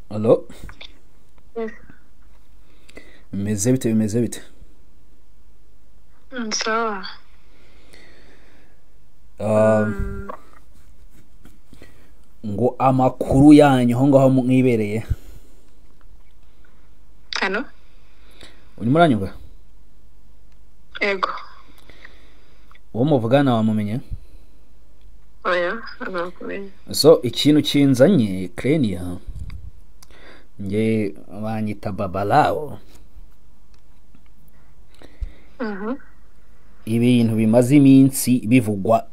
halo bimeze bite bimeze bite sawa Ah, ngo amakuru yanyu aho ngaho mwibereye hano urimo uranyumva yego uwo muvugana wamumenye oya ntabwo so ikintu kinzanye krenia nge banyita babalawo ibintu bimaze iminsi bivugwa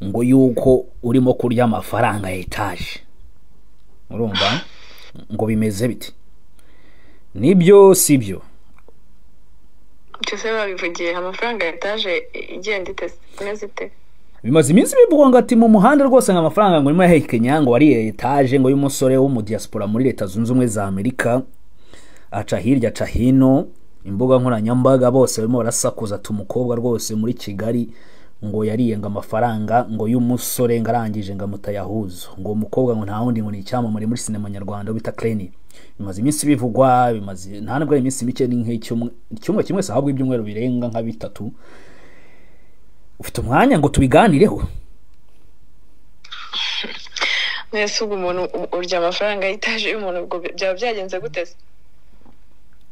ngo yuko urimo kurya amafaranga ya etaje urumva ngo bimeze bite nibyo si byo byose babivugiye amafaranga ya etaje igenda itese imeze ite bimaze iminsi bivugwa ngo ati mu muhanda rwose ngo amafaranga ngo urimo yahekenya ngo wariye etaje ngo y'umusore w'umudiyasipora muri leta zunze ubumwe za amerika aca hirya aca hino imbuga nkoranyambaga bose barimo barasakuza ati umukobwa rwose muri kigali ngo yariye ngo amafaranga ngo y'umusore ngo arangije ngo amutayahuza ngo uwo mukobwa ngo nta wundi ngo ni icyamamare muri sinema nyarwanda bita kreni bimaze iminsi bivugwa bimaze nta nubwo ari iminsi mike ni nk'icyumwe icyumba kimwe si ahabwa ibyumweru birenga nka bitatu ufite umwanya ngo tubiganireho mwese ubwo umuntu u- urya amafaranga ya etaje y'umuntu ubwo bi- byaba byagenze gute se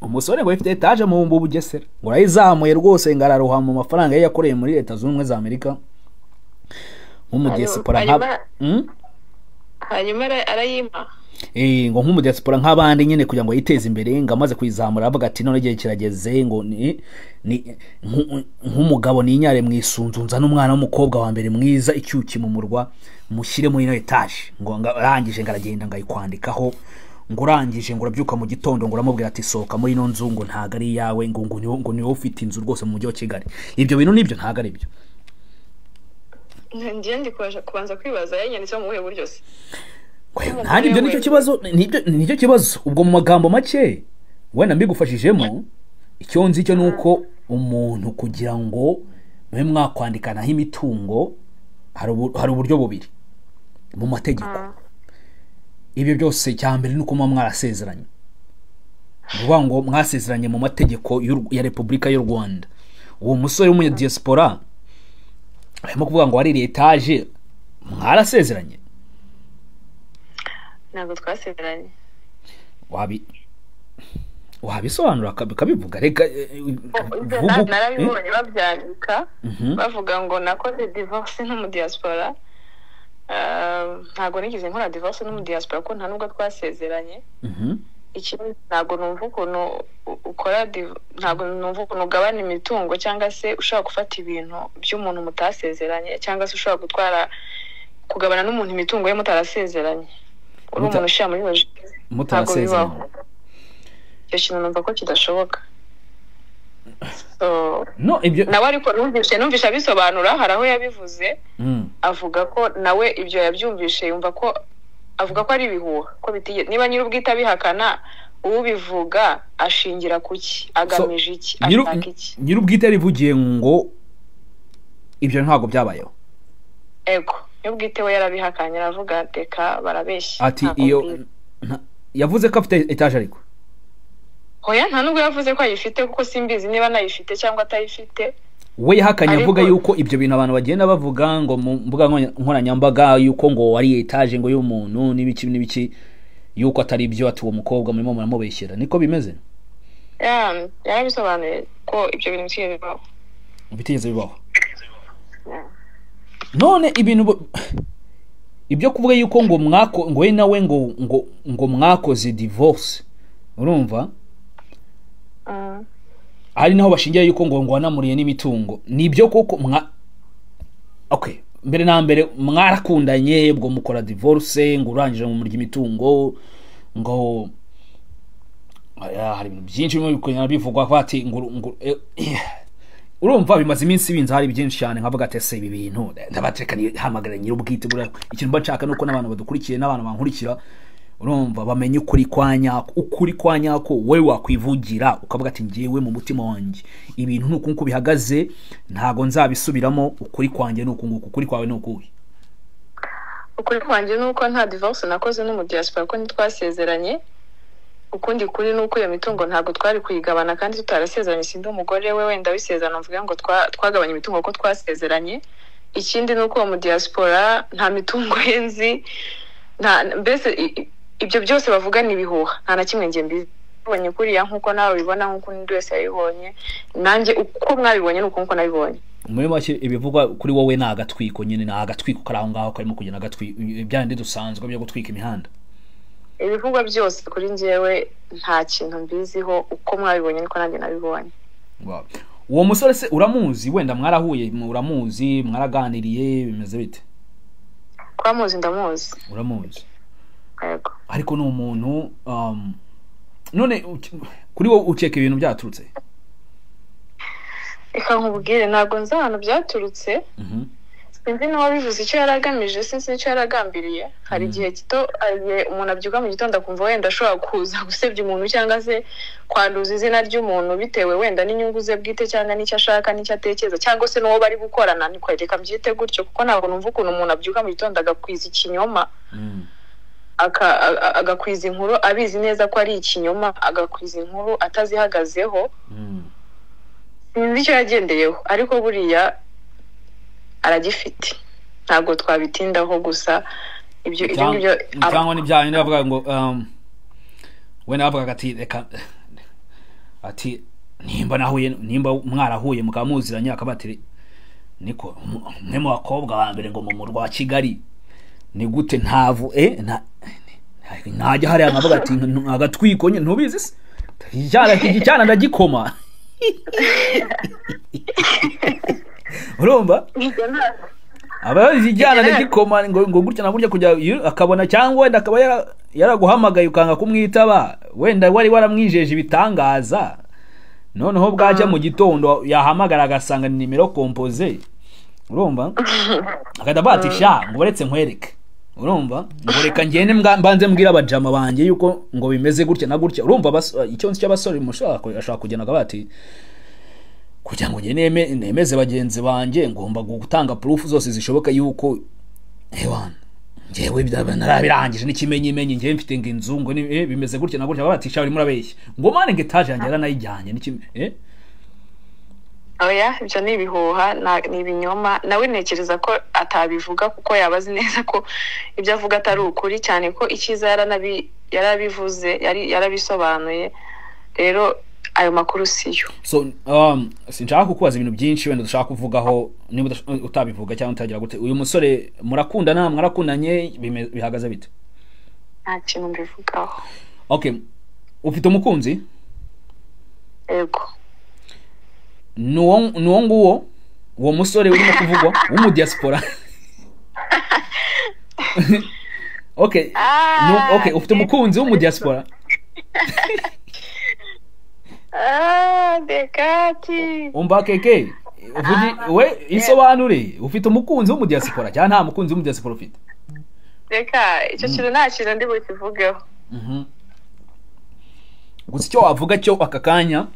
umusore ngo afite etaje mu mbu bugesera ngo arayizamuye rwose ngo araruha mu mafaranga ye yakoreye muri leta zunze ubumwe za amerika nk'umudiyasipora nka hanyuma- Mm? hanyuma ara- arayima Eh, ngo nk'umudiyasipora nk'abandi nyine kugira ngo yiteze imbere ngo amaze kuyizamura avuga ati none igihe kirageze ngo ni ni nku- nk'umugabo ninyare mwisunzu nzane umwana w'umukobwa wa mbere mwiza icyuki mu murwa mushyire muri ino etaje ngo nga- arangije ngo aragenda ngo ayikwandikaho ngo urangije ngo urabyuka mu gitondo ngo uramubwira ati sohoka muri ino nzu ngo ntabwo ari iyawe ngo ngo ni wowe- ngo ni wowe ufite inzu rwose mu mujyi wa kigali ibyo bintu nibyo ntabwo ari byo ngiye ndi kubasha- kubanza kwibaza yanyanditseho mu buhe buryo se nanjye ibyo nicyo kibazo nibyo nicyo kibazo ubwo mu magambo make wenda mbigufashijemo icyo nzi cyo ni uko umuntu kugira ngo mube mwakwandikanaho imitungo hari ubu- hari uburyo bubiri mu mategeko ibyo byose cya mbere ni uko muba mwarasezeranye ni ukuvuga ngo mwasezeranye mu mategeko y'u Rw- ya repubulika y'u rwanda uwo musore w'umunyadiyasipora arimo kuvuga ngo waririye etaje mwarasezeranye ntabwo twasezeranye wabi wabisobanura ukabi- ukabivuga reka eh, eh, vuga Ibyo na- uko- narabibonye babyandika Mhm. bavuga ngo nakoze divorce n'umudiyasipora Ah, ntabwo nigeze nkora divorce n'umudiyasipora kuko nta nubwo twasezeranye Eh, mhm. ikindi ntabwo numva ukuntu u- ukora div- ntabwo numva ukuntu ugabana imitungo cyangwa se ushobora gufata ibintu by'umuntu mutasezeranye cyangwa se ushobora gutwara kugabana n'umuntu imitungo ye mutarasezeranye uri Muta- umuntu ushyira muri loji ntabwo bibaho mutarasezeranye icyo kintu numva ko kidashoboka So, no ibyo nawe ariko numvise numvise abisobanura hari aho yabivuze Mm. avuga ko nawe ibyo yabyumvishe yumva ko avuga ko ari ibihuha ko bitige- niba nyir'ubwite abihakana ubivuga ashingira ku ki agamije iki Nyiri- ashaka iki nyir'ubwite yarivugiye ngo ibyo ntabwo byabayeho ego nyir'ubwite we yarabihakanye aravuga reka barabeshya ati ntabwo iyo mbwira." nta- yavuze ko afite etaje ariko oya nta nubwo yavuze ko ayifite kuko simbizi niba nayifite cyangwa atayifite we yahakanye Ariko- avuga yuko ibyo bintu abantu bagenda bavuga ngo mu mbuga nkonya- nkoranyambaga yuko ngo wariye etaje ngo y'umuntu n'ibiki n'ibiki yuko atari byo ati uwo mukobwa murimo muramubeshyera niko bimeze Ya- yarabisobanuye ko ibyo bintu bitigeze bibaho bitigeze bibaho none ibintu bu- ibyo kuvuga yuko ngo mwako ngo we nawe ngo ngo ngo mwakoze divorce urumva Mm. ari naho bashingira yuko ngo ngo wanamuriye n'imitungo nibyo koko mwa okay mbere na mbere mwarakundanye ubwo mukora divorce ngo urangije mu murya imitungo ngo Aya, hari ibintu byinshi birimo kugenda bivugwa avuga ati ngo uru- ngo eh, eh. urumva bimaze iminsi binze hari byinshi cyane nkavuga ati ese ibi bintu ndabatereka hamagara nyir'ubwite buriya ikintu mba nshaka ni uko n'abantu badukurikiye n'abantu bankurikira urumva bamenye ukuri kwa nyako ukuri kwa nyako wowe wakwivugira ukavuga ati ngewe mu mutima wanjye ibintu ni uku nguku bihagaze ntabwo nzabisubiramo ukuri kwanjye ni uku nguku ukuri kwawe ni ukuhe ukuri kwanjye ni uko nta divorce nakoze no mu diaspora ko ntitwasezeranye ukundi kuri ni uko iyo mitungo ntabwo twari kuyigabana kandi tutarasezeranye sindi umugore we wenda wisezerano mvuge ngo twa- twagabanye imitungo ko twasezeranye ikindi ni uko uwo mu diaspora nta mitungo ye nzi nta mbese i- i- ibyo byose bavuga ni ibihuha nta na kimwe njye mbibonye kuriya nk'uko nawe ubibona nk'uko undi wese yabibonye nanjye uko mwabibonye ni uko nguko nabibonye muri make ibivugwa kuri wowe ni agatwiko nyine ni agatwiko kari aho ngaho karimo kugenda agatwiko byandi dusanzwe byo gutwika imihanda ibivugwa byose kuri njyewe nta kintu mbiziho uko mwabibonye niko nanjye nabibonye Wow. uwo musore se uramuzi wenda mwarahuye uramuzi mwaraganiriye bimeze bite twamuzi ndamuzi uramuzi yego ariko ni umuntu um, none uki- kuri wowe ukeka ibintu byaturutse reka nkubwire ntabwo nzi ahantu byaturutse Mhm. sinzi n'uwabivuze icyo yari agamije sinzi n'icyo yari agambiriye hari igihe gito hari igihe umuntu abyuka mu gitondo akumva wenda ashobora kuza gusebya umuntu cyangwa se kwanduza izina ry'umuntu bitewe wenda n'inyungu ze bwite cyangwa n'icyo ashaka n'icyo atekereza cyangwa se n'uwo bari gukorana ni reka mbyite gutyo kuko ntabwo numva ukuntu umuntu abyuka mu gitondo agakwiza ikinyoma Mm. aka- a- agakwiza inkuru abizi neza ko ari ikinyoma agakwiza inkuru atazihagazeho Mm. sinzi icyo yagendeyeho ariko buriya aragifite ntabwo twabitindaho gusa ibyo ibyo Cyangwa- ngibyo cyangwa ni bya bindi bavuga ngo um, wenda bavugaga ati reka ati nimba nahuye nimba mwarahuye mukaba muziranye akaba ati "Re- niko mu- umwe mu bakobwa ba mbere ngo mu murwa wa kigali ni gute ntavu eh nta ntajya hariya nkavuga ati "Ntu- agatwiko nyine ntubizi se icyana iki cyana ndagikoma urumva Ibyo nta- aba yabizi ijyana n'igikoma ngo ngo gutya na gutya kujya iyo- akabona cyangwa wenda akaba yara- yaraguhamagaye ukanga kumwitaba wenda wari waramwijeje ibitangaza noneho bwajya mu gitondo yahamagara agasanga ni nimero kompoze urumva agahita avuga ati sha ngo uretse nkwereke urumva ngo reka ngende mbwa- mbanze mbwira abajama banjye yuko ngo bimeze gutya na gutya urumva abas- icyo nzi cy'abasore mushaka ashobora kugenda akavuga ati kugira ngo njye neme- nemeze bagenzi banjye ngomba gutanga purufu zose zishoboka yuko ewana ngewe byaba narabirangije n'ikimenyimenyi ngewe mfite ngo inzu ngo ni- eh, bimeze gutya na gutya babatisha barimo urabeshya ngo mane ngo etaje yanjye yaranayijyanye n'ikime eh? oya ibyo ni ibihuha na- ni ibinyoma nawe ntekereza ko atabivuga kuko yaba azi neza ko ibyo avuga atari ukuri cyane ko icyiza yaranabi- yarabivuze yari- yarabisobanuye rero ayo makuru siyo so um, sinshaka kukubaza ibintu byinshi wenda dushaka kuvugaho niba udash- utabivuga cyangwa utagira gute uyu musore murakundana mwarakundanye bime- bihagaze bite nta kintu mbivugaho okay ufite umukunzi yego ni uwo ni uwo nguwo uwo musore urimo kuvugwa w'umudiaspora okay Ah, nu- okay ufite umukunzi w'umudiaspora Ah, dekati umva keke uvuge we isobanure ufite umukunzi w'umudiaspora cyangwa nta mukunzi w'umudiaspora ufite reka icyo kintu nta kintu ndi bukivugeho Mhm. gusa icyo wavuga cyo aka kanya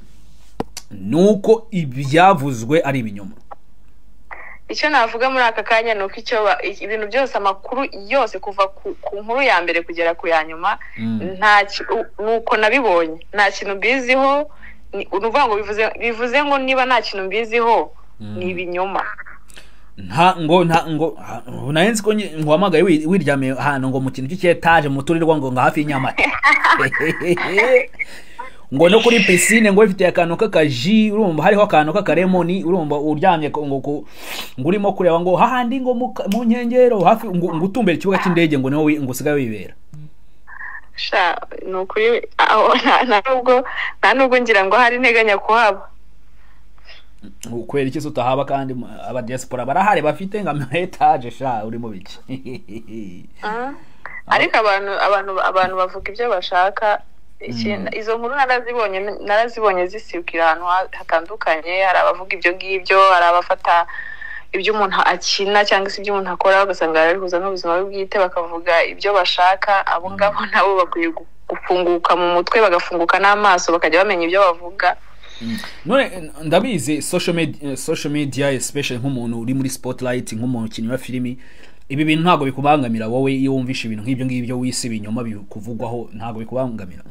ni uko ibyavuzwe ari ibinyoma icyo navuga muri aka kanya ni uko icyo ba- ibintu byose amakuru yose kuva ku ku nkuru ya mbere kugera ku ya nyuma Mm. nta ki- u- ni uko nabibonye nta kintu mbiziho ni ni ukuvuga ngo bivuze bivuze ngo niba nta kintu mbiziho ni ibinyoma nta ngo nta ngo ha- ubu nayo nzi ko nyi- nguhamagaye wi- wiryamiye ahantu ngo mu kintu cy'icyetaje muturirwa ngo nga hafi y'inyamata ngo no kuri pisine ngo ifite akantu k'akaji urumva hariho akantu k'akaremoni urumva uryamye ko- ngo ku- ngo urimo kureba ngo hahandi ngo mu ka- mu nkengero hafi ngo ngo utumbere ikibuga cy'indege ngo niho wi- ngo usigaye wibera Sha, ni ukuri aho nta- nta nubwo nta nubwo ngira ngo hari nteganya kuhaba kubera iki se utahaba kandi mu- aba diaspora barahari bafite nka etaje sha urimo biki Mm. ariko abantu abantu abantu bavuga ibyo bashaka ikintu izo nkuru narazibonye narazibonye zisikira ahantu ha- hatandukanye hari abavuga ibyo ngibyo hari abafata ibyo umuntu akina cyangwa se ibyo umuntu akora bagasanga barabihuza n'ubuzima bwe bwite bakavuga ibyo bashaka abo ngabo nabo bakwiye gu- gufunguka mu mutwe bagafunguka n'amaso bakajya bamenya ibyo bavuga none eh, ndabizi social media, social media especially nk'umuntu uri muri spotlight nk'umuntu ukinnyi wa filimi ibi bintu ntabwo bikubangamira wowe iyo wumvisha ibintu nk'ibyo ngibyo wisi ibinyoma bikuvugwaho ntabwo bikubangamira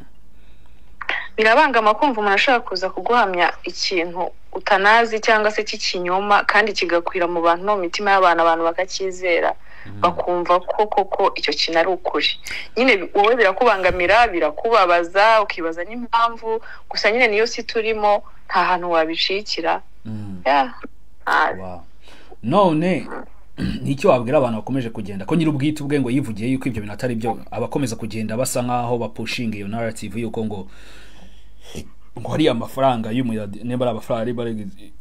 birabangama kumva umuntu ashobora kuza kuguhamya ikintu utanazi cyangwa se cy'ikinyoma kandi kigakwira mu bantu no mu mitima y'abantu abantu bakacyizera bakumva ko koko icyo kintu ari ukuri nyine wowe birakubangamira birakubabaza ukibaza n'impamvu gusa nyine niyo si turimo nta hantu wabicikira Ya, nabi. Wow. none ni icyo wabwira abantu bakomeje kugenda ko nyiri ubwite ubwe ngo yivugiye yuko ibyo bintu atari byo abakomeza kugenda basa nk'aho bapushinga iyo narrative yuko ngo ngo ari amafaranga y'umuyadi niba ari amafaranga ari bare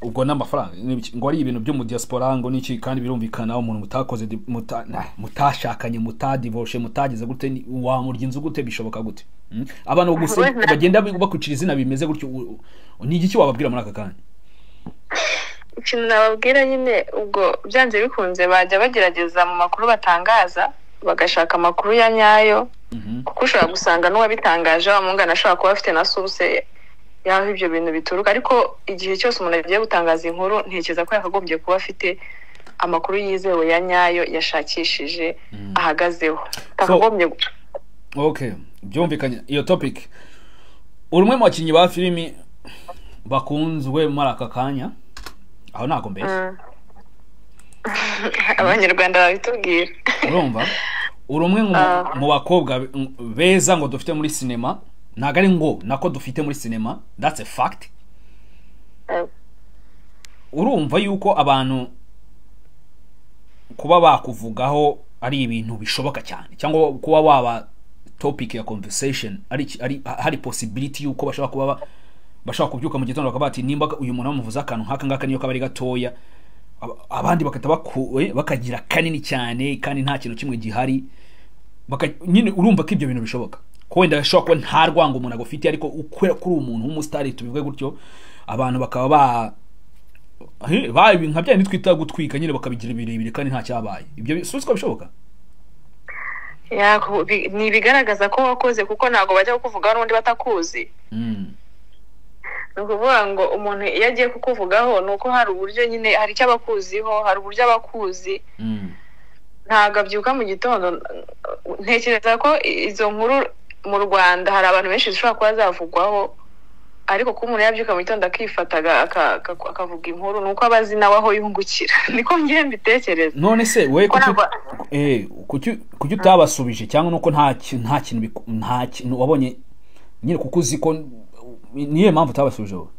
ubwo n'amafaranga ngo ari ibintu byo mu diaspora ngo niki kandi birumvikana umuntu mutakoze di- muta- nah, mutashakanye mutadivoshe mutageze gute ni- wamurya inzu gute bishoboka gute Mm? abantu gusa Wenda- bagenda bakwicira izina bimeze gutyo u- u- ni igiki wababwira muri aka kanya ikintu nababwira nyine ubwo byanze bikunze bajya bagerageza mu makuru batangaza bagashaka amakuru ya nyayo Mhm. kuko ushobora gusanga n'uwabitangaje wa mungana ashobora kuba afite na source y'aho ibyo bintu bituruka ariko igihe cyose umuntu agiye gutangaza inkuru ntekereza ko yakagombye kuba afite amakuru yizewe ya nyayo yashakishije ahagazeho atakagombye gu- okay byumvikanye iyo topic uri umwe mu bakinnyi ba filimi bakunzwe muri aka kanya aho ntabwo mbeshya Mm. abanyarwanda babitubwira urumva uri umwe mu- Ah. mu bakobwa be- m- beza ngo dufite muri sinema ntabwo ari ngo nako dufite muri sinema that's a fact urumva yuko abantu kuba bakuvugaho ari ibintu bishoboka cyane cyangwa kuba waba topic ya conversation ari iki- ari hari possibility yuko bashobora kuba ba- bashobora kubyuka mu gitondo bakaba bati nimba uyu muntu bamuvuze akantu nk'aka ngaka niyo kaba ari gatoya ab- abandi bagahita bakuwe bakagira kanini cyane kandi nta kintu kimwe gihari baka nyine urumva ko ibyo bintu bishoboka ko wenda ashobora kuba nta rwango umuntu agufite ariko ukubera ko uri umuntu w'umusitari tubivuge gutyo abantu bakaba ba He, ba ibi nka byandi twita gutwika nyine bakabigira birebire kandi nta cyabaye ibyo bi- si ko bishoboka Ya, ku- bi- ni ibigaragaza ko wakoze kuko ntabwo bajya kukuvugaho n'undi batakuzi Mm. ni ukuvuga ngo umuntu iyo agiye kukuvugaho ni uko hari uburyo nyine hari icyo abakuziho hari uburyo abakuzi Mm. ntabwo abyuka mu gitondo ntekereza ko izo nkuru mu rwanda hari abantu benshi zishobora kuba zavugwaho ariko kuba umuntu yabyuka mu gitondo akifata aga- aka- aka- akavuga inkuru ni uko aba azi nawe aho yungukira niko ngiye mbitekereza none se we Ko kuki ntabwo- eh, kuki kuki utabasubije cyangwa nuko nta ki- nta kintu biku- nta kintu wabonye nyine kuko uzi ko niyo mpamvu utabasubije wowe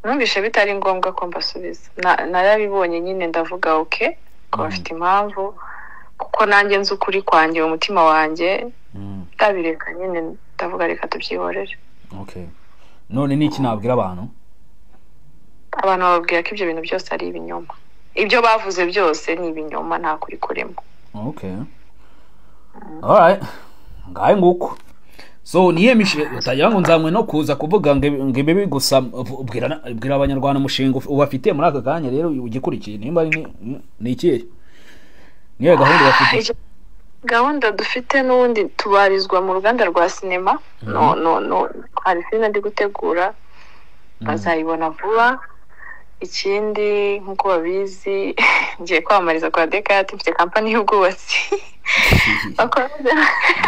numvishe bitari ngombwa ko mbasubiza Na- narabibonye nyine ndavuga oke ko bafite impamvu kuko nanjye nzi ukuri kwanjye mu mutima wanjye Mm. ndabireka nyine ndavuga reka tubyihorere okay none ni iki nabwira abantu abantu bababwira ko ibyo bintu byose ari ibinyoma ibyo bavuze byose ni ibinyoma nta kuri kurimo okay alright ngahe nguko so niye mishe utagira ngo nzamwe no kuza kuvuga ngo ibi- ngo ibibi gusa vu- bwira na- bwira abanyarwanda umushinga uf- ubafitiye muri aka kanya rero ugikurikiye nimba ari ni- ni ikihe niyo gahunda bafite Icyo- gahunda dufite n'ubundi tubarizwa mu ruganda rwa sinema no no no hari filime ndi gutegura bazayibona vuba ikindi nk'uko babizi ngiye kwamamariza kwa dekati mfite kampani y'ubwubatsi Bakora-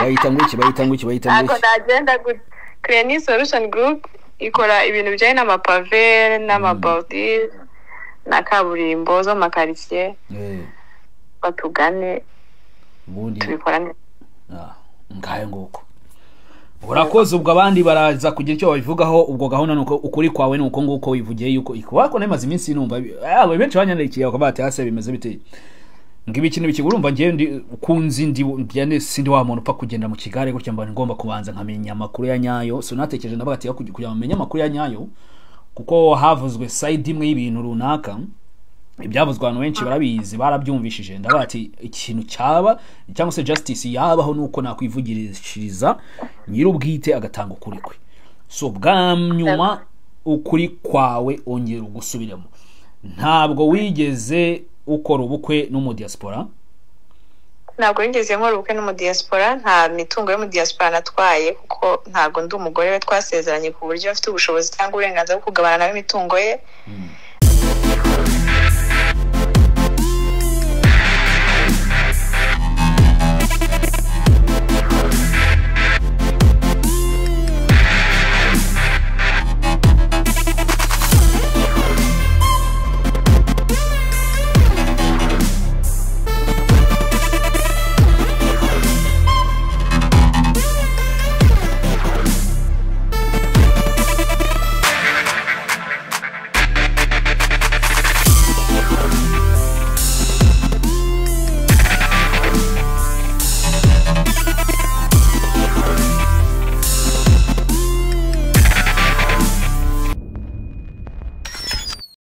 bayita ngo iki bayita ngo iki bayita ngo ntabwo iki nagenda gutya Cleaning Solution Group ikora ibintu bijyanye n'amapave n'amabawuti na kaburimbo zo mu makaritsiye Eh, batugane ubundi tubikora neza Ah, ngahe nguko urakoze ubwo abandi baraza kugira icyo babivugaho ubwo gahunda nuko ukuri kwawe nuko nguko wivugiye yuko ikuba ko nemaze iminsi numva bi- ah, benshi banyandikiye bakaba bati hasi bimeze bite ngibi ikintu biki urumva ngiye ndi kunzi ndi byane sindi wa muntu upfa kugenda mu kigare gutya mba ngomba kubanza nkamenya amakuru ya nyayo so natekereje ndavuga ati kugira kugira ngo menye amakuru ya nyayo kuko havuzwe side imwe y'ibintu runaka ibyavuzwe abantu benshi barabizi barabyumvishije ndavuga ati ikintu cyaba cyangwa se justice yabaho nuko nakwivugishiriza nyir'ubwite agatanga ukuri kwe so bwa nyuma ukuri kwawe ongera ugusubiremo ntabwo wigeze ukora ubukwe n'umudiyasipora ntabwo wigeze nkora ubukwe n'umudiyasipora nta mitungo y'umudiyasipora natwaye kuko ntabwo ndi umugore we twasezeranye ku buryo afite ubushobozi cyangwa uburenganzira bwo kugabana nawe imitungo ye